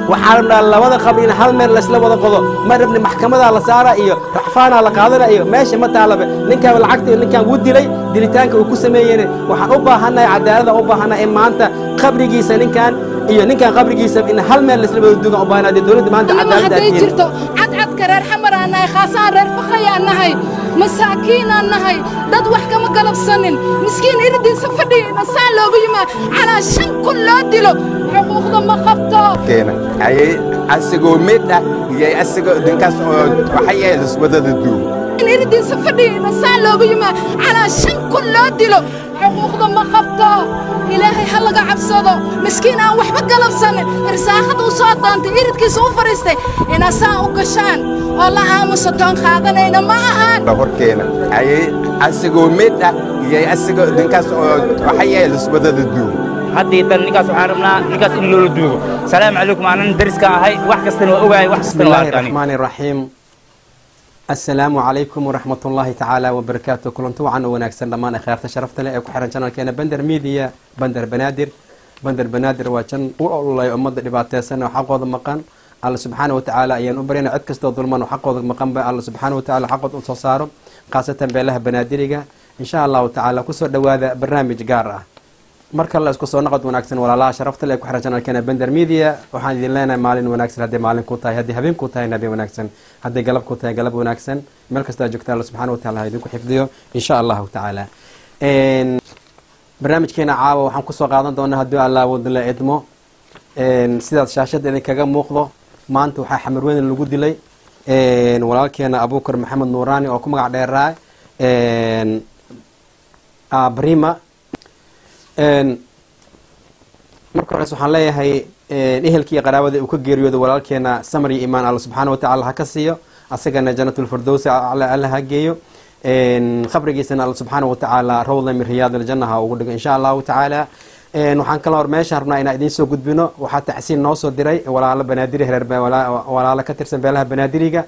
waxaa rabnaa labada qabri in hal meel laysla wada qodo ma rabni maxkamadaa la saara iyo racfaanaa la qaadana iyo meesha ma taalabe ninkaan lacagta ninkaan wuu dilay dilitaanka uu ku sameeyeen waxaan u baahannahay cadaalada u baahannahay in maanta qabrigiisa ninkaan iyo ninkaan qabrigiisa in hal meel laysla wada dugan u baahannahay dee dowladda maanta anima cadaalada hadday aad jirto cadcadka reer xamar aan nahay khaasaan reer fakayaan nahay masaakiin aan nahay dad wax kama galabsanin miskiin irdiisa fadhiya saan loogu yimaa calaa shan kun loo dilo xuquuqda ma qabto keena ayay asagoo mid ah iyay asagoo ninkaas oo waxay ahayd iswadada duub in irdiisa fadhiya saan loogu yimaa calaa shan kun loo dilo xuquuqda ma qabto ilaahay ha laga cabsado miskiin aan waxba galabsanin irsaaqada u soo doontay iridkiisa u fadhiistay inaa saan u gashaan oo la aamusa toon qaadanayna ma ahaan horkeena ayay asagoo mid ah iyay asagoo ninkaas oo waxay ahayd iswadada duub haddii tan ninkaas waxaan rabnaa ninkaas in loola duugo salaamu calaykum aanan dariska ahay wax kastana waa ogahay wax بسم kastana waa الله arkaani الرحمن الرحيم السلام عليكم ورحمة الله تعالى وبركاته كلنتو عن وناكسن لما خيرت شرفت لي أكو حرن شانل كان بندر ميديا بندر بنادر بندر بنادر وكان والله أمد دبعت سنة وحقوض مقان الله سبحانه وتعالى أيان أبرين عد كستو ظلمان وحقوض مقان بقى الله سبحانه وتعالى حقوض أنصاره خاصة بله بنادرقة إن شاء الله تعالى كسر دواذا برنامج قارة marka la isku soo noqod wanaagsan walaalaha sharafta leh ku xiran channelkeena Bender Media waxaan idin leenahay maalin wanaagsan haddii maalin ku tahay haddii habeen ku tahay habeen wanaagsan haddii galab ku tahay galab wanaagsan meel kasta aad joogtaan Allah subxaanahu wa tacaala ha idinku xifdiyo insha allahu tacaala Een, barnaamijkeena caawa waxaan kusoo qaadan doonaa haddii allah wadala idmo Een, sidaad shaashada idinkaga muuqdo maanta waxaa xamarweyne lagu dilay Een, walaalkeena abuukar maxamed nuuraani oo ku magac dheeraa Een, ah, brima Een, marka hores waxaan leeyahay een, ehelkii iyo qaraabadii uu ka geeriyooday walaalkeena samar iyo imaan alla subxaana watacaala ha ka siiyo asagana janatulfirdowsi alla alla ha geeyo Een, qabrigiisana alla subxaana watacaala rawda min riyaad aljanna ha ugu dhigo insha allahu tacaala Een, waxaan kala hor meeshaan rabnaa inaan idiin soo gudbino waxaa tacsiin noo soo diray walaalo banaadiri reer Be- wala- walaalo ka tirsan beelaha banaadiriga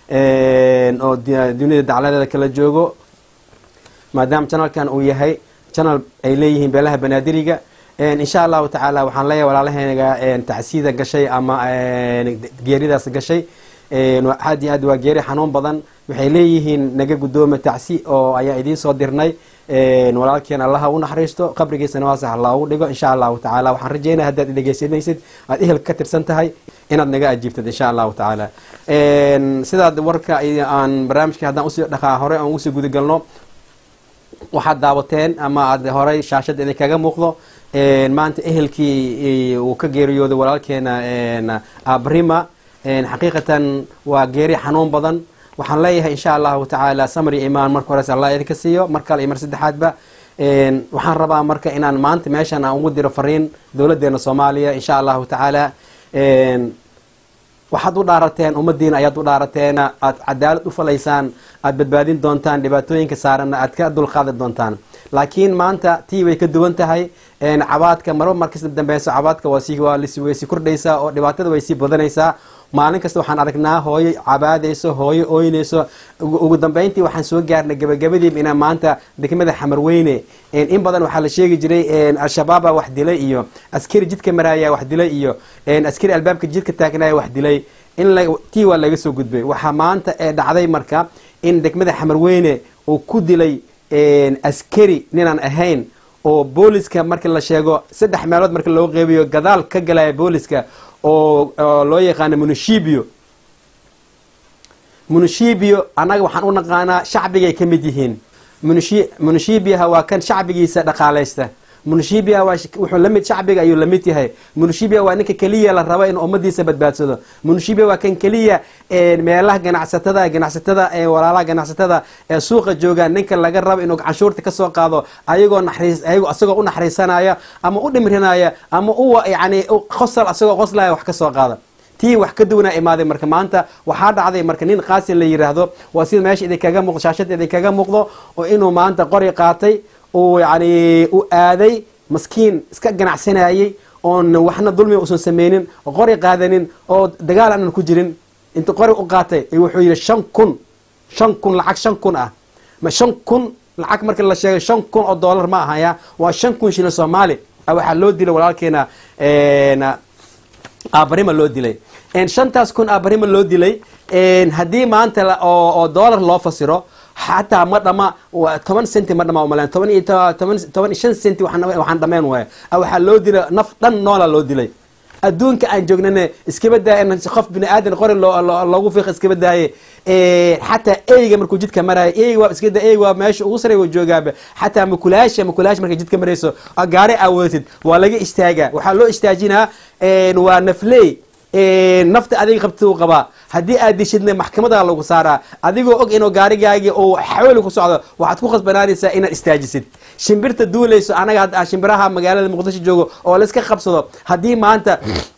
Een, oo di- dunida dacladeeda kala joogo maadaama channelkan uu yahay channel ay leeyihiin beelaha banaadiriga Een, insha allahu tacaala waxaan leeyahay walaalahaynaga een, tacsiida gashay ama een, geeridaas gashay Een, waa- aad iyo aad waa geeri xanuun badan waxay leeyihiin naga guddooma tacsi oo ayaa idiin soo dirnay Een, walaalkeen allaha u naxariisto qabrigiisana waa sax loogu dhigo insha allahu tacaala waxaan rajeynaya haddaad dhegeysanaysid aad ehelka ka tirsan tahay inaad naga ajiibtid insha allahu tacaala Een, sidaad warka iyo aan barnaamijka haddaan usii dhaqaa hore aan usii gudagalno waxaad daawateen ama aad horay shaashada idinkaga muuqdo Een, maanta ehelkii uu ka geeriyooday walaalkeena een, abrima Een, xaqiiqatan waa geeri xanuun badan waxaan leeyahay insha allahu tacaala samri imaan marka hores allah idinka siiyo mar kale iyo mar saddexaadba Een, waxaan rabaa marka inaan maanta meeshan aan ugu diro fariin dowladeena soomaaliya insha allahu tacaala Een, waxaad u dhaarateen ummadiina ayaad u dhaarateen aad cadaalad u falaysaan aad badbaadin doontaan dhibaatooyinka saaranna aad ka dulqaadi doontaan laakiin maanta tii way ka duwan tahay Een, cabaadka marba markasta dambeyso cabaadka waa sii waa lis- way sii kordhaysaa oo dhibaatada way sii badanaysaa maalin kasta waxaan aragnaa hooyo cabaadayso hooyo ooynayso ugu ugu dambeyntii waxaan soo gaarnay gabagabadiiba inaan maanta degmada xamarweyne Een, in badan waxaa la sheegi jiray een, al-shabaaba wax dilay iyo askari jidka maraaya wax dilay iyo een, askari albaabka jidka taagnaaya wax dilay in la- tii waa laga soo gudbay waxaa maanta ee dhacday marka in degmada xamarweyne uu ku dilay een, askari ninaan ahayn oo booliska marka la sheego saddex meelood marka loo qeybiyo gadaal ka galaya booliska oo oo loo yaqaano munishibio munishibio annaga waxaan u naqaanaa shacbigay ka mid yihiin Munishi- munishibiyaha waa kan shacbigiisa dhaqaalaysta munishibiyaha waa sh- wuxuu la mid shacbiga ayuu la mid yahay munishibiya waa ninka keliya la rabo in ummadiisa badbaadsado munishibiya waa kan keliya ee meelaha ganacsatada ganacsatada ee walaalaha ganacsatada ee suuqa joogaan ninka laga rabo inuu canshuurta ka soo qaado ayagoo naxariis ayagoo asagoo u naxariisanaya ama u dhimrinaya ama u yani u- qosol asagoo qoslaya wax ka soo qaada tii wax ka duwanaa imaaday marka maanta waxaa dhacday marka nin qaasin la yiraahdo waa sida meesha idinkaga muuqdo shaashada idinkaga muuqdo oo inuu maanta qori qaatay uu yani u aaday maskiin iska ganacsanayay oon waxna dulmi usan sameynin oo qori qaadanin oo dagaal aanan ku jirin inta qori u qaatay ayuu wuxuu yidhi shan kun shan kun lacag shan kun ah ma shan kun lacag marka la sheegay shan kun oo dollar ma ahaya waa shan kun shilin soomaali ah waxaa loo dilay walaalkeena een, aabarima loo dilay shantaas kun aabarima loo dilay haddii maanta la- oo oo dollar loo fasiro xataa ma dhama wa- toban centi ma dhama umaleen toban iyo to- toban toban iyo shan centi waxaan waxaan dhameen waaya Ah, waxaa loo dilay naf dhan noola loo dilay adduunka aan joognane iskaba daaya in qof bini aadan qori loo- loo- loogu fiiq iskaba daaye xataa eyga markuu jidka maraayo eyga waa iska da eyga waa meesha ugu sarey wa joogaaba xataa makulaasha makulaasha markay jidka marayso oo gaari aawadatid waa laga istaagaa waxaa loo istaajinaa waa nafley nafta adiga qabta uu qabaa haddii aad dishidna maxkamada lagu saaraa adigoo og inuu gaarigaagii uu xawli ku socdo waxaad ku khasbanaanaysaa inaad istaajisid shimbirta duulayso anaga hadda shimbiraha magaalada muqdisho joogo oo layska qabsado haddii maanta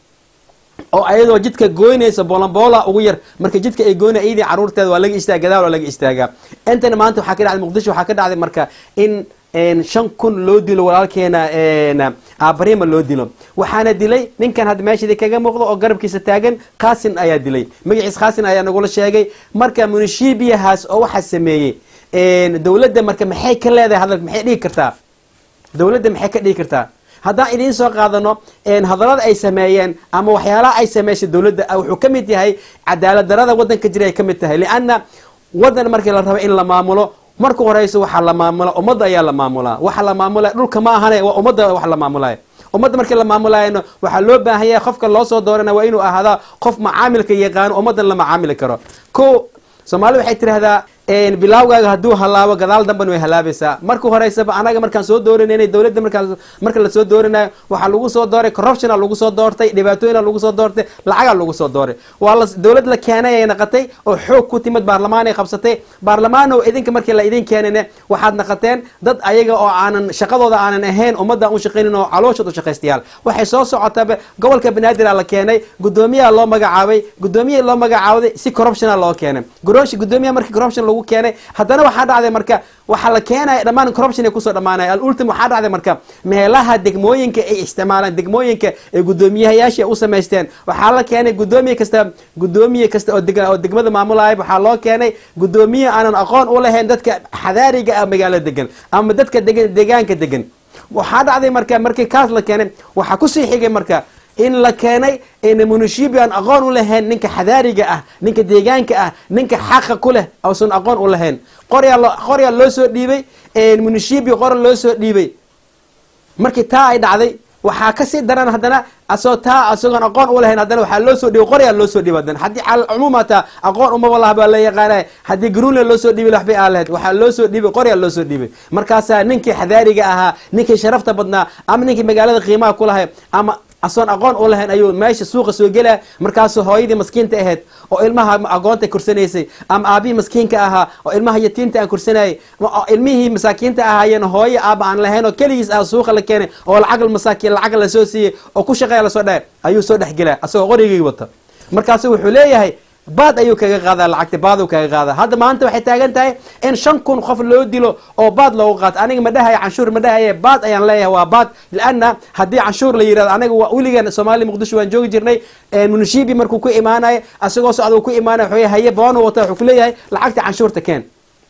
oo ayadoo jidka goynaysa boolamboola ugu yar marka jidka ay goyna iyadii caruurteeda waa laga istaaga gadaal waa laga istaagaa intana maanta waxaa ka dhacday muqdisho waxaa ka dhacday marka in een, shan kun loo dilo walaalkeena een, aabarima loo dilo waxaana dilay ninkan hadda meeshadii kaga muuqdo oo garabkiisa taagan khasin ayaa dilay magaciis khasin ayaa nagula sheegay marka munishibiyahaas oo waxaa sameeyey een, dowladda marka maxay ka leedahay hadalka maxay dhigi kartaa dowladda maxay ka dhigi kartaa haddaan idiin soo qaadano een, hadallada ay sameeyeen ama waxyaalaha ay sameysay dowladda ah, wuxuu ka mid yahay cadaalad darada wadanka jira ay ka mid tahay lianna wadan markii la rabo in la maamulo marka horeyso waxaa la maamula ummadda ayaa la maamulaa waxa la maamulaya dhulka ma ahane waa ummadda wax la maamulaya ummadda markii la maamulayana waxaa loo baahan yahay qofka loo soo doorana waa inuu ahaadaa qof macaamilka yaqaano ummaddan la macaamili karo ko soomaalida waxay tidhahdaa een, bilaawgaaga hadduu halaabo gadaal damban way halaabaysaa marka horeysaba anaga markaan soo dooranayna dowladda markaan marka lasoo dooranayo waxaa lagu soo dooray corruptiona lagu soo doortay dhibaatooyina lagu soo doortay lacagaa lagu soo dooray waa la dowlad la keenay ay naqatay oo xoog ku timid baarlamaan ay qabsatay baarlamaano idinka markii la idin keenayne waxaad naqateen dad ayaga oo aanan shaqadooda aanan ahayn ummadda u shaqaynin oo calooshood u shaqaystayaal waxay soo socotaba gobolka banaadir la keenay gudoomiyaha loo magacaabay gudoomiyihii loo magacaabay si corruptiona loo keenay Gurooshi- gudoomiyaha markii corruption lagu keenay haddana waxaa dhacday marka waxaa la keenaya dhammaan corruption ay kusoo dhamaanaya alultim waxaa dhacday marka meelaha degmooyinka ay isticmaalaan degmooyinka ay gudoomiyahayaashii ay u samaysteen waxaa la keenay gudoomiye kasta gudoomiye kasta oo deg oo degmada maamulaya waxaa loo keenay gudoomiye aanan aqoon u lahayn dadka xadaariga ah magaalada degan ama dadka degan deegaanka degan waxaa dhacday marka markii kaas la keenay waxaa kusii xigay marka in la keenay in munishibi aan aqoon u lahayn ninka xadaariga ah ninka deegaanka ah ninka xaqa ku leh ausan aqoon u lahayn qoryaa loo qoryaa loo soo dhiibay munishibi qora loo soo dhiibay markii taa ay dhacday waxaa kasii daran haddana asoo taa asagoon aqoon u lahayn haddana waxaa loo soo dhiibay qoryaa loo soo dhiibay haddana haddii cala cumuum hataa aqoon umaba laha baa la yaqaanay haddii greenland loo soo dhiibay waxbay aan lahayd waxaa loo soo dhiibay qoryaa loo soo dhiibay markaasaa ninkii xadaariga ahaa ninkii sharafta badnaa ama ninkii magaalada qiimaha ku lahay ama asoon aqoon u lahayn ayuu meesha suuqa soo gelaya markaasuu hooyadii maskiinta ahayd oo ilmaha agoonta korsanaysay ama aabihii maskiinka ahaa oo ilmaha yatiinta aan korsanayay oo ilmihii masaakiinta ahaayeen hooyo aaba aan lahayn oo keligiis ah suuqa la keenay oo lacag masaakiin lacag lasoo siiyey oo ku shaqeeya lasoo dhahay ayuu soo dhexgelaya asagoo qorigii wata markaasu wuxuu leeyahay baad ayuu kaga qaadaa lacagta baaduu kaga qaadaa hadda maanta waxay taagan tahay in shan kun qof loo dilo oo baad loogu qaato aniga ma dhahaya canshuur ma dhahaye baad ayaan leeyahay waa baad lianna haddii canshuur la yirahdo aniga waa weligan soomaaliya muqdisho waan joogi jirnay munishibi markuu ku imaanayo asagoo socda uu ku imaanaya wuxuu haye boonu wata wuxuu kuleeyahay lacagta canshuurta keen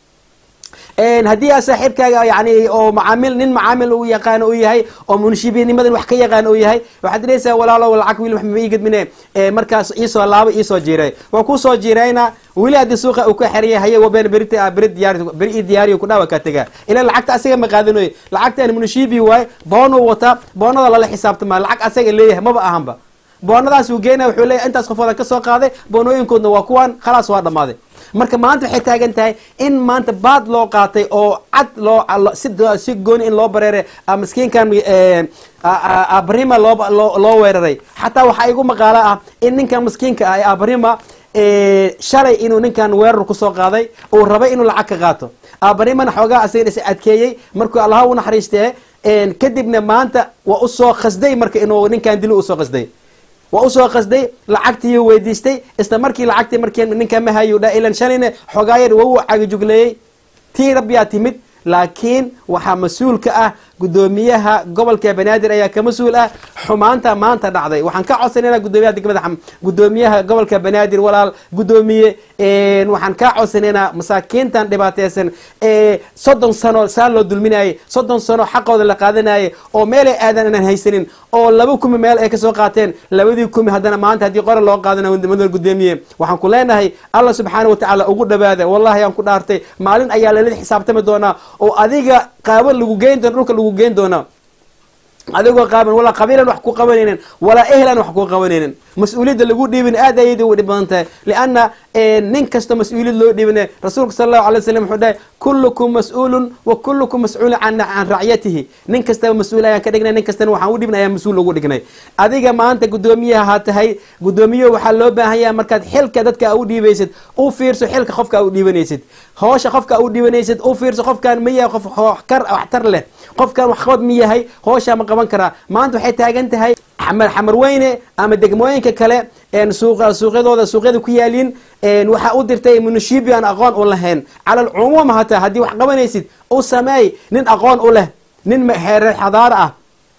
haddii aa saaxiibkaaga yani oo macaamil nin macaamil uu yaqaan uu yahay oo munishibinimadan wax ka yaqaan uu yahay waxaad diraysaa walaalo lacag wiil wax ma ii gadmine markaas iisoo laabo iisoo jiiray waa kusoo jiirayna weli haddii suuqa uu ka xeriyay haye wabeen berita beri diyaari beri ii diyaariyo ku dhawa kaa tagaa ilaa lacagta asaga ma qaadanoy lacagtan munishibi waaye boonuu wataa boonada lala xisaabtama lacag asaga leeyahay maba ahanba boonadaas uu geynaya wuxuu leeyahay intaas qofoodan ka soo qaaday boonooyinkoodna waa kuwan khalaas waa dhammaaday marka maanta waxay taagan tahay in maanta baad loo qaatay oo cad loo si gooni in loo bareeray miskiinkan abrima loo loo weeraray xataa waxaa igu maqaalo ah in ninkan miskiinka ah ee abrima shalay inuu ninkan weerar kusoo qaaday uu rabay inuu lacag ka qaato abrimana xoogaa asaga is adkeeyey markuu allaha u naxariistee kadibna maanta waa usoo khasday marka inuu ninkan dilo usoo khasday waa usoo qasday lacagtii weydiistay isla markii lacagtii markii ninka mahayu dha ilan shalayna xogaayar waa u cagijugleeyey tii rabbiyaa timid laakiin waxaa mas-uul ka ah gudoomiyaha gobolka banaadir ayaa ka mas-uul ah xumaanta maanta dhacday waxaan ka codsanayna gudoomiyaha degmada xam gudoomiyaha gobolka banaadir walaal gudoomiye waxaan kaa codsanaynaa masaakiintan dhibaateysan ee soddon sano saa loo dulminayay soddon sano xaqooda la qaadanayay oo meelay aadan inaan haysanin oo laba kumi meel ay kasoo qaateen labadii kumi haddana maanta haddii qora loo qaadanayo madal gudoomiye waxaan ku leenahay allah subxaana watacaala ugu dhawaada wallahi aan ku dhaartay maalin ayaa lala xisaabtami doonaa oo adiga qaaban lagu geyn doona dhulka lagu geyn doonaa adigoo qaaban walaa qabiilan wax ku qabanaynin walaa ehlan wax ku qabanaynin mas-uuliyadda lagu dhiibin aad ayada u dhib badan tahay lianna nin kasta mas-uuliyad loo dhiibina rasuulka sala allahu alay slam wuxuu dhahay kullukum mas-uulun wa kullukum mas-uulun can can racyatihi nin kastaba mas-uul ayaan ka dhignay nin kastana waxaan u dhibnay ayaan mas-uul ugu dhignay adiga maanta guddoomiyaha ha tahay guddoomiyaha waxaa loo baahan yahay markaad xilka dadka u dhiibaysid u fiirso xilka qofka u dhiibanaysid hoosha qofka u dhiibanaysid u fiirso qofkan ma yahay qof kar waxtar leh qofkan waxqabad ma yahay hooshaa ma qaban karaa maanta waxay taagan tahay xamar xamar weyne ama degmooyinka kale suuq suuqyadooda suuqyada ku yaaliin waxaa u dirtay munashibi aan aqoon u lahayn cala alcumuum hataa haddii wax qabanaysid u sameey nin aqoon u leh nin reer xadaaro ah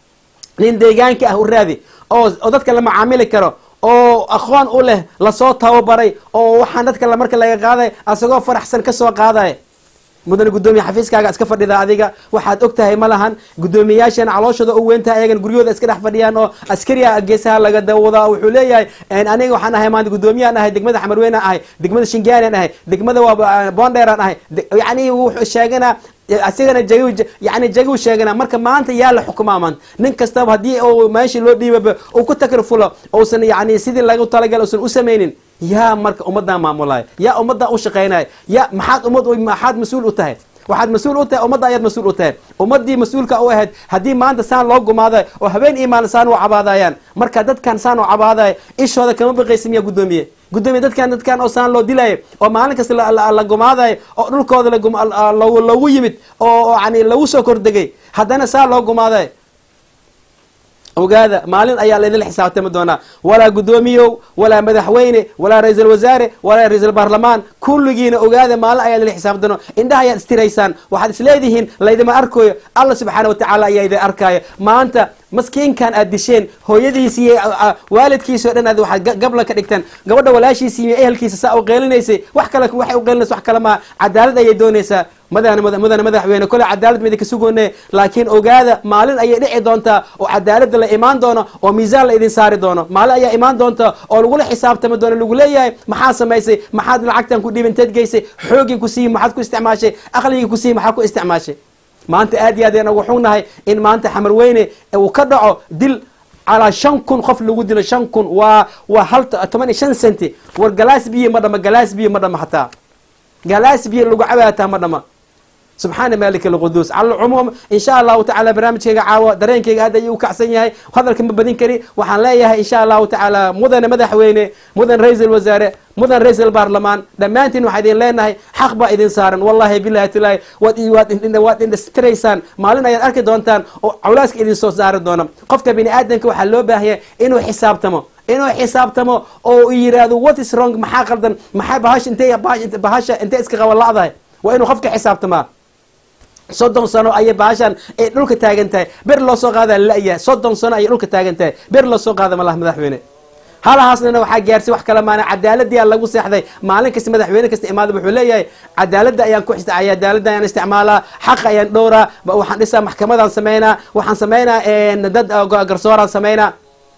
nin deegaanka ah u raadi oo dadka la macaamili karo oo aqoon u leh lasoo tababaray oo waxaan dadka marka laga qaaday asagoo faraxsan kasoo qaadaya mudane gudoomiye xafiiskaaga iska fadhida adiga waxaad og tahay ma lahan guddoomiyayaashana calooshooda u weyntahay ayagan guryahooda iska dhex fadhiyaan oo askariya geesaha laga dawada wuxuu leeyahay aniga waxaan ahay maanta guddoomiyahan ahay degmada xamarweynan ahay degmada shingaanian ahay degmada waa bonderan ahay yani wuxuu sheeganaa asigana jag yani jagi u sheegana marka maanta yaa la xukumaa maanta nin kastaba haddii u meeshii loo dhiibaba uu ku takrifulo uusan yani sidii lagu talagal usan u samaynin yaa marka ummaddaa maamulaya yaa ummaddaa u shaqaynaya ya maxaad ummad maxaad mas-uul u tahay waxaad mas-uul u tahay ummadda ayaad mas-uul u tahay ummaddii mas-uulka u ahayd haddii maanta saan loo gumaaday oo habeen iyo maalin saan u cabaadayaan marka dadkan saan u cabaadaya ishooda kama baqaysa miyaa guddoomiye guddoomiye dadkan dadkan oo saan loo dilayo oo maalin kasta la gumaadayo oo dhulkooda loogu yimid oo yani lagu soo kordegay haddana saa loo gumaadayo ogaada maalin ayaa laydinla xisaabtami doonaa walaa guddoomiyow walaa madaxweyne walaa ra-iisul wasaare walaa ra-iisul baarlamaan kulligiina ogaada maalin ayaa laydinla xisaabtami doona indhaha ayaad istiraysaan waxaad isleedihiin laydima arkayo alla subxaana watacaala ayaa idin arkaayo maanta maskiinkan aad disheen hooyadiisi iyo waalidkiisa o dhan aad waxaad gabla ka dhigteen gabadha walaashiisi iyo ehelkiisa saa u qeelinaysay wax kale waxay u qeelinaysa wax kale maa cadaalad ayay doonaysaa madana mudane madaxweyne kole cadaalad ma idinka sugoone laakiin ogaada maalin ayay dhici doontaa oo cadaaladda la imaan doono oo miisaan la idin saari doono maalin ayaa imaan doonta oo lagula xisaabtami doono lagu leeyahay maxaa samaysay maxaad lacagtan ku dhiibanteed geysay xoogii ku siiyi maxaad ku isticmaashay aqligii ku siiyi maxaad ku isticmaashay maanta aad iyo aad ayaan ugu xugnahay in maanta xamar weyne uu ka dhaco dil calaa shan kun qof lagu dilo shan kun waa waa hal toban iyo shan centi war galaas biyo ma dhama galaas biyo ma dhama hataa galaas biyo lagu cabaataa ma dhama subxaana malik alquduus cala alcumuum in sha allahu tacala barnaamijkayga caawa dareenkayga aad ayuu u kacsan yahay hadalka ma badin kari waxaan leeyahay in sha allahu tacaala mudane madaxweyne mudan ra-iisul wasaare mudan ra-iisul baarlamaan dhammaantiin waxaa idin leenahay xaq baa idin saaran wallahi bilahi tilaahi waad indhastiraysaan maalin ayaad arki doontaan oo cawlaaska idin soo saari doona qofka bini aadamka waxaa loo baahaya inuu xisaabtamo inuu xisaabtamo oo yiraahdo what is wrong maxaa qaldan maxaa bahasha intay bahasha intay iska qaban la-dahay waa inuu qofka xisaabtamaa soddon sano ayay baashaan ay dhulka taagan tahay ber loo soo qaada la-yahay soddon sano ayay dhulka taagan tahay ber loo soo qaada malaha madaxweyne halahaasnana waxaa gaarsi wax kale maana cadaaladii aan lagu seexday maalin kasta madaxweyne kasta imaada wuxuu leeyahay cadaaladda ayaan ku cadaaladda ayaan isticmaalaa xaqa ayaan dhowraa waxaan dhisaa maxkamadaan sameynaa waxaan sameynaa dad garsooraan sameynaa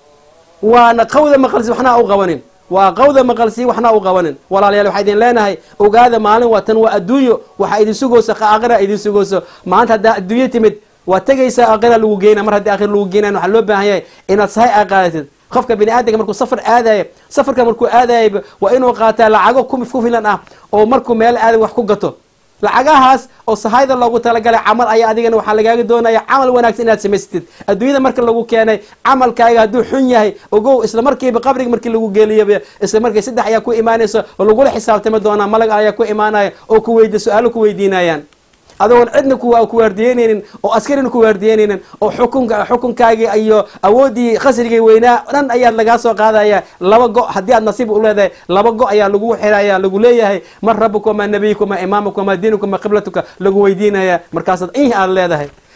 waana qawda maqalsi waxna u qabanin waa qawda maqalsi waxna u qabanin walaalayaal waxaa idin leenahay ogaada maalin waa tan waa adduunyo waxaa idin sugayso aakhira idin sugayso maanta haddaa adduunyo timid waa tegaysaa aakhira lagu geyna mar haddii aakhira lagu geynayn waxaa loo baahan yahay inaad sahay aa qaadatid qofka bini aadamka markuu safar aadayo safarka markuu aadayo waa inuu qaataa lacago ku filan ah oo markuu meel aadan wax ku gato lacagahaas oo sahayda loogu talagalay camal ayaa adigana waxaa lagaaga doonaya camal wanaagsan inaad samaysatid adduunyada marka lagu keenay camalkaaga hadduu xun yahay ogow isla markiiba qabriga markii lagu geeliyoba isla markii saddex ayaa ku imaanaysa oo lagula xisaabtami doonaa malag ayaa ku imaanaya oo ku weydi su-aalo ku weydiinayaan adoon cidna ku waardiyeynaynin oo askarina ku waardiyeynaynin oo xukunka xukunkaagii iyo awooddii khasrigii weynaa dhan ayaad lagaa soo qaadaya laba go haddii aad nasiib u leedahay laba go ayaa lagu xiraya lagu leeyahay man rabuka wamaa nabiyuka wamaa imaamaka wamaa diinuka wamaa qiblatuka lagu weydiinaya markaasaad ih aad leedahay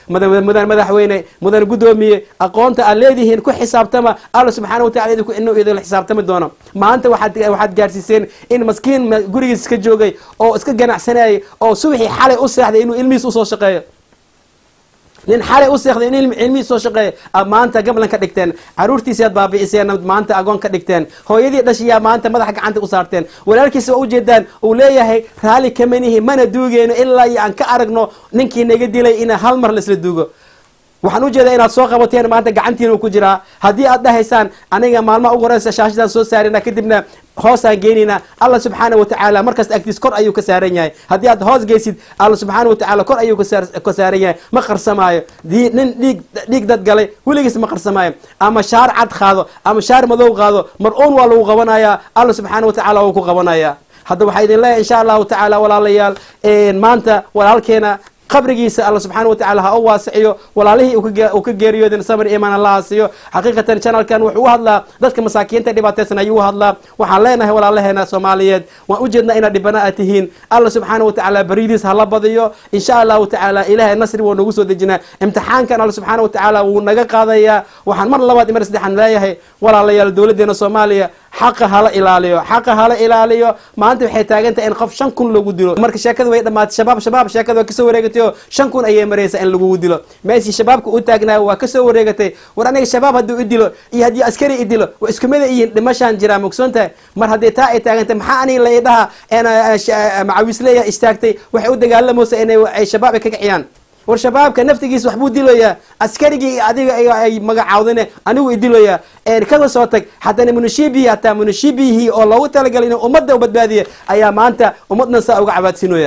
mudan mudan madaxweyne mudan guddoomiye aqoonta aad leedihiin ku xisaabtama alla subxaana watacala idinku inuu idinla xisaabtami doono maanta waxaad waxaad gaarsiiseen in maskiin ma- gurigiis iska joogay oo iska ganacsanayay oo subaxii xalay u seexday inuu ilmihiis usoo shaqeeyo nin xalay u seexday in ilmi- ilmihii soo shaqeeya aad maanta gablan ka dhigteen caruurtiisi aad baabi'iseen aad maanta agoon ka dhigteen hooyadii dhashiyaa maanta madaxa gacanta u saarteen walaalkiisa waa ujeedaan uu leeyahay raalli kamanihi mana duugeyno ilaa iyo aan ka aragno ninkii naga dilay ina hal mar laisla duugo waxaan ujeedaa inaad soo qabateen maanta gacantiina uu ku jiraa haddii aad dhahaysaan aniga maalmaha ugu horeysa shaashadaan soo saarina kadibna hoosaan geynayna alla subxaana watacaala markasta agtiis kor ayuu ka saaran yahay haddii aad hoos geysid alla subxaana watacaala kor ayuu ka saar- ka saaran yahay ma qarsamaayo dii nin dhiig dhiig dad galay weligiis ma qarsamaayo ama shaar cad qaado ama shaar madow qaado mar uun waa lagu qabanayaa alla subxaana watacaala wuu ku qabanayaa hadda waxaa idin leeyahay insha allahu tacaala walaalayaal maanta walaalkeena qabrigiisa alla subxaana watacaala ha u waasiciyo walaalihii uu ka ge- uu ka geeriyoodin samir imaan allaha siiyo xaqiiqatan channelkan wuxuu u hadlaa dadka masaakiinta dhibaataysan ayuu u hadlaa waxaan leenahay walaalaheena soomaaliyeed waan ujeednaa inaad dhibana aad tihiin alla subxaana watacaala baridiis hala badiyo insha allahu tacaala ilaahay nasri wuu nagu soo dejinaa imtixaankan alla subxaana watacaala wuu naga qaadayaa waxaan mar labaad iyo mar saddexaan leeyahay walaalayaal dowladeena soomaaliya xaqa hala ilaaliyo xaqa hala ilaaliyo maanta waxay taagan tahay in qof shan kun lagu dilo marka sheekada way dhamaatay shabaab shabaab sheekada waa kasoo wareegatay oo shan kun ayay maraysaa in lagugu dilo meeshii shabaabka u taagnaayo waa kasoo wareegatay war aniga shabaab hadduu i dilo iyo haddii askari i dilo waa isku mida iyihin dhimashaan jiraa mogsoon tahay mar haddii taa ay taagantay maxaa aniga la idhaha macawisleeya istaagtay waxay u dagaalamaysa inay ay shabaab ay ka kiciyaan war shabaabka naftigiisa waxbuu dilayaa askarigii adiga ay- ay magacaawdane anigu idilayaa kada soo tag haddana munashibihi hataa munashibihii oo loogu talagalay inuu ummadda u badbaadiya ayaa maanta ummaddan saa uga cabaadsinooya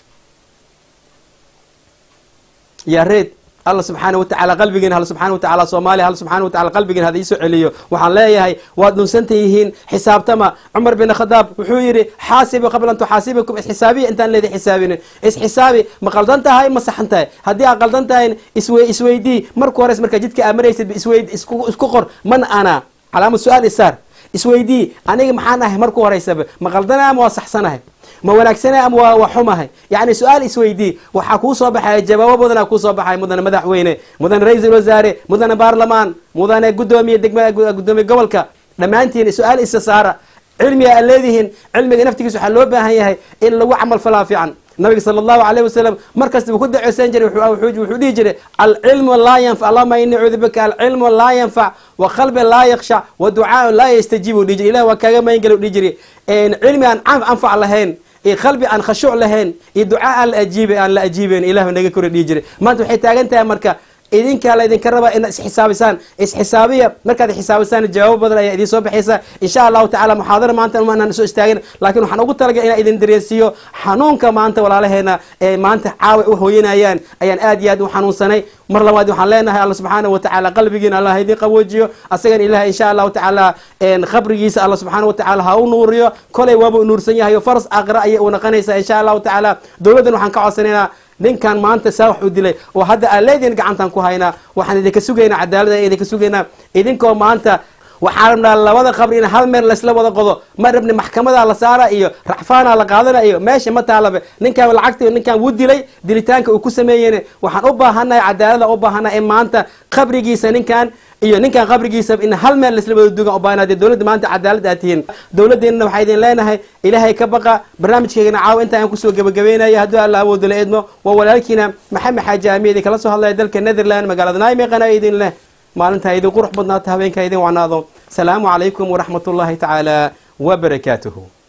yaa reed alla subxaana watacaala qalbigeena hal subxaana watacaala soomaaliya hal subxaana watacaala qalbigeena hada iisoo celiyo waxaan leeyahay waad dhunsantan yihiin xisaabtama cumar bin khadaab wuxuu yidhi xaasibu qabla an tuxaasibikum isxisaabiya intaan leedi xisaabinin isxisaabi ma qaldan tahay ma saxan tahay haddii aad qaldan tahay iswe isweydii marka hores markaa jidka aa maraysid isweyd isku isku qor man ana calaamad su-aal isaar isweydii aniga maxaan ahay marku horeysaba ma qaldana ama waa saxsanahay ma wanaagsana ama waa waa xumahay yacni su-aal isweydii waxaa kuu soo baxaya jawaabo badanaa kuu soo baxaya mudane madaxweyne mudane ra-iisul wasaare mudane baarlamaan mudane guddoomiye degmada guddoomiye gobolka dhammaantiin su-aal isa saara cilmiga aad leedihiin cilmiga naftigiisa waxaa loo baahan yahay in lagu camal falaa fiican nabiga sala allahu alayh wasalam markasta wuu ku daceysan jiray wuxuu- wuxuu wuxuu dhihi jiray alcilmu laa yanfac allahuma ini acuudu bika alcilmu laa yanfac wa qalbi laa yakshac wa ducaaun laa yastajiib u dhihi jiray ilah waa kaaga magangala u dhihi jiray cilmi aan can- anfac lahayn iyo qalbi aan khashuuc lahayn iyo ducaa aan la ajiibay aan la ajiibayn ilah naga kora dhihi jiray maanta waxay taagan tahay marka idinkaa la idinka rabaa inaad isxisaabisaan isxisaabiya markaad xisaabisaan jawaabo badan ayaa idiin soo baxaysa insha allahu tacala muxaadara maanta maanaan soo istaagin laakiin waxaan ugu talagalay inaan idin dareensiiyo xanuunka maanta walaalaheena ee maanta caawa u hooyanayaan ayaan aad iyo aad u xanuunsanay mar labaad waxaan leenahay alla subxaana watacaala qalbigiina allah idin qaboojiyo asagana ilaah insha allahu tacaala qabrigiisa alla subxaana watacaala ha u nuuriyo kolay waaba u nuursan yahay oo faras aqra ayay u naqanaysaa insha allahu tacaala dowladdan waxaan ka codsanaynaa ninkan maanta saa wax u dilay oo hadda aan leediin gacantan ku haynaa waxaan idinka sugaynaa cadaalada idinka sugaynaa idinkoo maanta waxaan rabnaa labada qabri in hal meel laysla wada qodo ma rabni maxkamadaa la saara iyo racfaanaa la qaadana iyo meesha ma taalabe ninkan lacagta ninkan wuu dilay dilitaanka uu ku sameeyeen waxaan u baahanahay cadaalada u baahanahay in maanta qabrigiisa ninkan iyo ninkan qabrigiisa in hal meel laisla wada dugan ubaahnaa dee dowladda maanta cadaalad aad tihiin dowladdeennana waxaa idin leenahay ilaahay ka baqa barnaamijkeygana caawa inta aan kusoo gebagabeynaya hadduu alla awoodo la eedmo waa walaalkiina maxamed xaaji aamiyadi kala soo hadlaya dalka netherland magaalada naimeqana idin leh maalintaa idin qurux badnaata habeenkaa idin wacnaado salaamu calaykum waraxmat ullahi tacaala wabarakaatuhu